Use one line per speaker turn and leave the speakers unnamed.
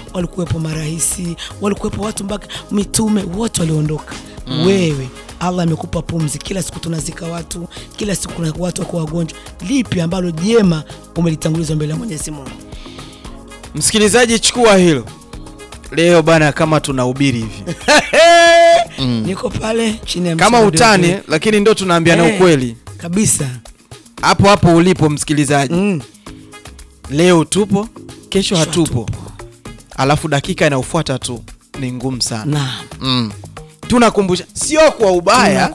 walikuwepo marahisi, walikuwepo watu mpaka mitume, wote waliondoka. Wewe Allah amekupa pumzi, kila siku tunazika watu, kila siku kuna watu wako wagonjwa. Lipi ambalo jema umelitanguliza mbele ya Mwenyezi Mungu?
Msikilizaji, chukua hilo leo bana, kama tunahubiri hivi
Niko pale chini ya
kama
msalaba
utani,
wa-
lakini ndo tunaambiana
Eh,
ukweli
kabisa.
hapo hapo ulipo msikilizaji.
Mm.
Leo tupo, kesho
Kesho
hatupo, alafu dakika inayofuata tu ni ngumu sana.
Naam.
Mm. Tunakumbusha, sio kwa ubaya,